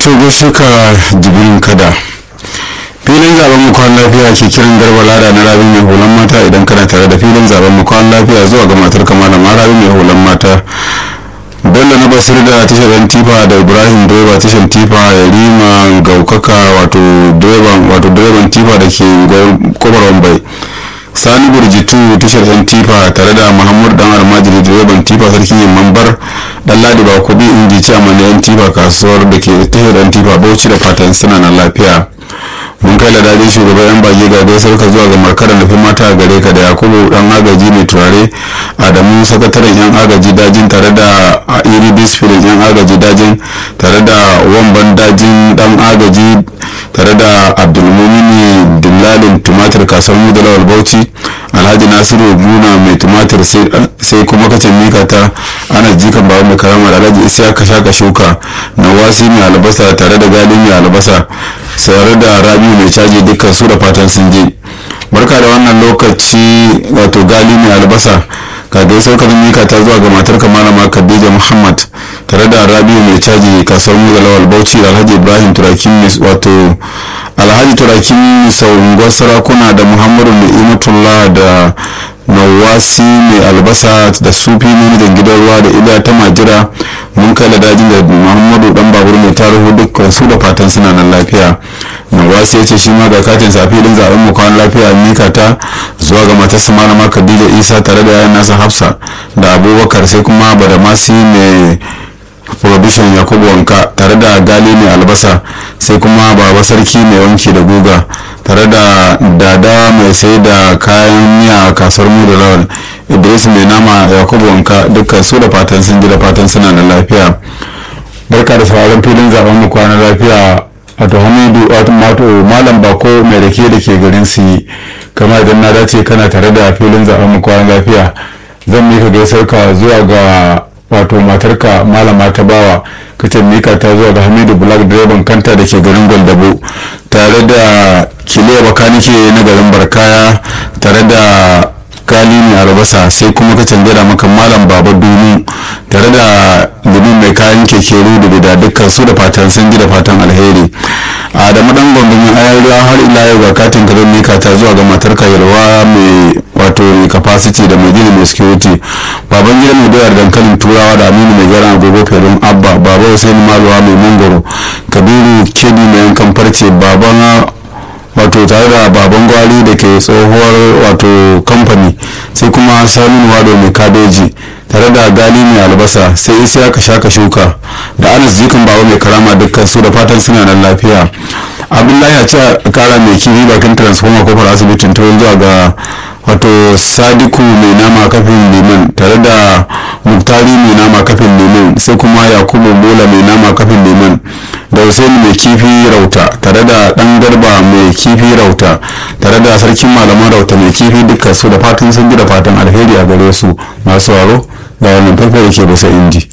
to gaishe ka jibrin kada filin zaben mu kwan lafiya ke kiran garba lada na rabi mai hulan mata idan kana tare da filin zaben mu kwan lafiya zuwa ga matar kama da rabi mai hulan mata bello na basir da tashar yan tifa da ibrahim direba tashar tifa ya rima gaukaka wato direban wato direban tifa da ke kobar wambai sani burjitu tashar yan tifa tare da muhammadu dan almajiri direban tifa sarkin yin mambar dan ladi ba kubi inji chairman yan tifa kasuwar da ke tashar yan tifa bauchi da fatan suna na lafiya mun kai ladadin shugaban yan bage ga gaisar ka zuwa ga markarar nufin mata a gare ka da yakubu dan agaji mai turare adamu sakataren yan agaji dajin tare da iri bisfilin yan agaji dajin tare da wamban dajin dan agaji tare da abdulmumini dillalin tumatir kasar mudalawar bauchi alhaji nasiru guna mai tumatir sai kuma kacin mika ta ana jikan babu mai karama da alhaji isa ka shaka shuka na wasi mai albasa tare da gali mai albasa tare da rabi mai caji dukkan su da fatan sun je barka da wannan lokaci wato gali mai albasa ka gaisar ka mika ta zuwa ga matar malama khadija muhammad tare da rabiu mai caji kasuwar mu lawal bauchi da alhaji ibrahim turakin wato alhaji turakin sau sarakuna da muhammadu ni'imatullah da nawasi mai albasa da sufi manajan gidan ruwa da ida ta majira mun kai da dajin da muhammadu dan babur mai tarihu dukkan su da fatan suna nan lafiya nawasi ya ce shi ma ga katin safilin zaben mu kwan lafiya mika ta zuwa ga matarsa malama khadija isa tare da yayan nasa hafsa da abubakar sai kuma badamasi mai prohibition yakubu wanka tare da gali mai albasa sai kuma baba sarki mai wanki da guga tare da dada mai sai da kayan miya a kasuwar mu da lawal idris mai nama yakubu wanka dukkan su da fatan sun ji da fatan suna da lafiya barka da sauraron filin zaben mu kwana lafiya wato hamidu wato malam bako mai rake da ke garin su kama idan na dace kana tare da filin zaben mu kwana lafiya zan mika gaisar ka zuwa ga wato matarka malama ta bawa kace mika ta zuwa ga hamidu black direban kanta da ke garin gwaldabo tare da kiliya bakanike na garin barkaya tare da gali mai albasa sai kuma ka canjara maka malam baba dunu tare da domin mai kayan keke rudu da dukkan su da fatan sun ji da fatan alheri a da madan gwamnatin ayar ruwa har ila yau ga katin ka mika ta zuwa ga matar yalwa mai wato mai capacity da mai gini mai security baban gida mai doyar dankalin turawa da aminu mai gara agogo felin abba baba hussein maluwa mai mangoro kabiru kedi mai yankan farce baban wato tare da baban gwari da ke tsohuwar wato kamfani sai kuma samun wado mai kabeji tare da gali mai albasa sai isi aka shaka shuka da anas jikin baba mai karama dukkan su da fatan suna nan lafiya abdullahi a ce kara mai kifi bakin transformer kofar asibitin turin zuwa ga wato sadiku mai nama kafin liman tare da muktari mai nama kafin liman sai kuma yakubu bola mai nama kafin liman da hussein mai kifi rauta tare da dan garba mai kifi rauta tare da sarkin malaman rauta mai kifi dukkan su da fatan sun ji da fatan alheri a gare su masu waro da wannan faifai da ke bisa inji